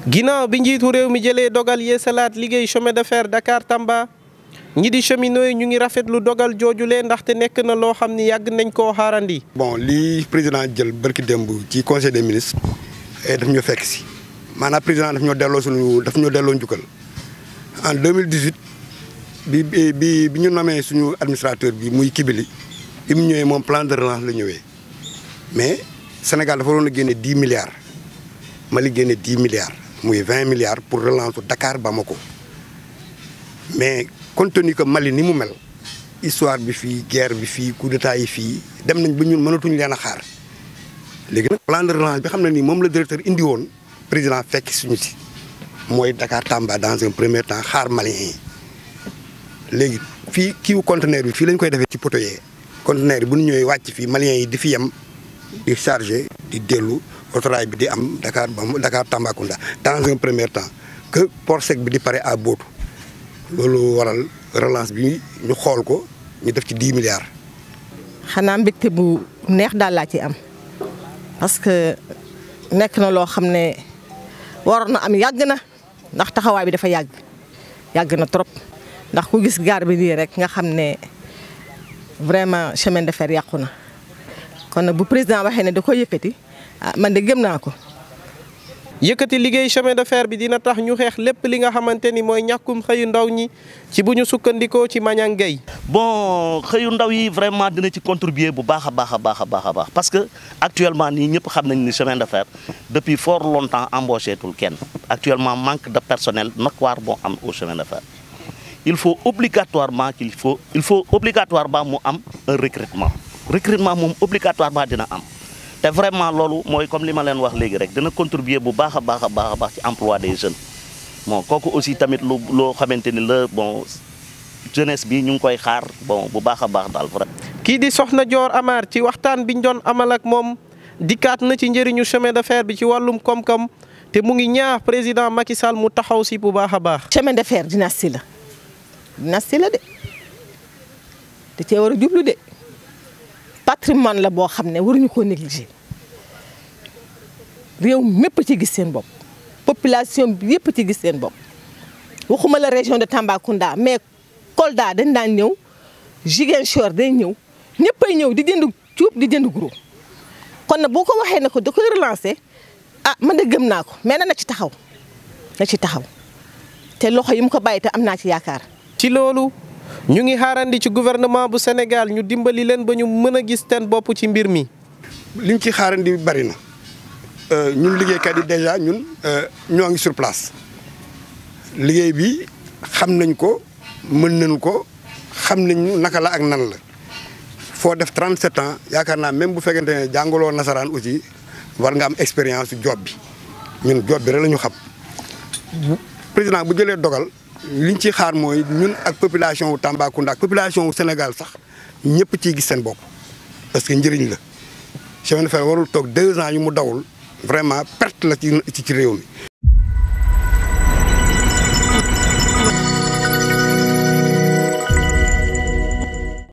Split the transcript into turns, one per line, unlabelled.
ginnaaw bi njiitu réew mi jëlee dogal yeesalaat liggéey chemin de fer Dakar Tamba ñi di cheminots yi ñu ngi rafetlu dogal joojule ndaxte nekk na loo xam ni yàgg nañ koo xaarandi.
bon lii président jël barki démb ci conseil des ministres daf ñoo fekk si maanaam président daf ñoo delloo suñu daf ñoo delloo njukkal en 2018 bi bi bi ñu nommé suñu administrateur bi muy Kibili bi mu ñëwee moom plan de relance la ñëwee mais Sénégal dafa waroon a génne 10 milliards Mali génne 10 milliards muy 20 milliards pour relance Dakar Bamako mais compte tenu que Mali ni mu mel histoire bi fii guerre bi fii coup d'état yi fii dem nañ ba ñun mënatuñ leen a xaar léegi nag plan de relance bi xam ne nii moom la directeur indi woon président fekk suñu si mooy Dakar Tamba dans un premier temps xaar Maliens yi léegi fii kiiwu conteneur bi fii lañ koy defee ci poto yee conteneur yi bu ñu ñëwee wàcc fii Maliens yi di fi yem di chargé di dellu autorail bi di am Dakar ba Dakar Tambacounda dans un premier temps que port sec bi di pare à Bootu loolu waral relance bi ñu xool ko ñu def ci 10 milliards.
xanaa mbégte bu neex daal laa ci am parce que nekk na loo xam ne waroon na am yàgg na ndax taxawaay bi dafa yàgg yàgg na trop ndax ku gis gaar bi nii rek nga xam ne vraiment chemin de fer yàqu na kon nag bu président waxee ne da ko yëkkati ah man de gëm naa ko.
yëkkati liggéey chemin de fer bi dina tax ñu xeex lépp li nga xamante ni mooy ñàkkum xëyu ndaw ñi ci bu ñu sukkandikoo ci Mañang Gueye
bon xëyu ndaw yi vraiment dina ci contribuer bu baax a baax a baax a baax a baax parce que actuellement nii ñëpp xam nañ ni chemin de fer depuis fort longtemps embauché tul kenn actuellement manque de personnel notoire moo am au chemin de fer il faut obligatoirement qu'il faut il faut obligatoirement mu am un recrutement recrutement moom obligatoirement dina am te vraiment loolu mooy comme li ma leen wax léegi rek dina contribuer bu baax a baax a baax a baax ci emploi des jeunes bon kooku aussi tamit lu loo xamante ni la bon jeunesse bi ñu ngi koy xaar bon bu baax a baax daal vraiment.
kii di Soxna Dior Amar ci waxtaan biñ doon amal ak moom dikkaat na ci njëriñu chemin de fer bi ci wàllum koom-koom te mu ngi ñaax président Macky Sall mu taxaw si bu baax a baax.
chemin de fer dynastie la dynastie la de da cee war a jublu de patrimoine la boo xam ne waruñu koo négliger réew mépp ci gis seen bopp population bi yëpp ci gis seen bopp waxuma la région de Tambacounda mais Kolda dañ daan ñëw Ziguinchor day ñëw ñëppay ñëw di jënd cuub di jënd gros kon nag boo ko waxee ne ko da koy relancer ah man de gëm naa ko mais na ci taxaw na ci taxaw te loxo yi mu ko bàyyi te am naa ci yaakaar.
ci loolu ñu ngi xaarandi ci gouvernement bu Sénégal ñu dimbali leen ba ñu mën a gis seen bopp ci mbir mi.
liñ ci xaarandi bari na ñun liggéeykat yi déjà ñun ñoo ngi sur place liggéey bi xam nañ ko mën nañ ko xam nañ naka la ak nan la foo def 37 ans yaakaar naa même bu fekkente ne jàngaloo nasaraan aussi war nga am expérience job bi ñun job bi rek la ñu xam président bu jëlee dogal. liñ ci xaar mooy ñun ak population wu Tambacounda ak population wu Sénégal sax ñëpp ciy gis seen bopp parce que njëriñ la chemin de fer warul toog deux ans yu mu dawul vraiment perte la ci ci réew mi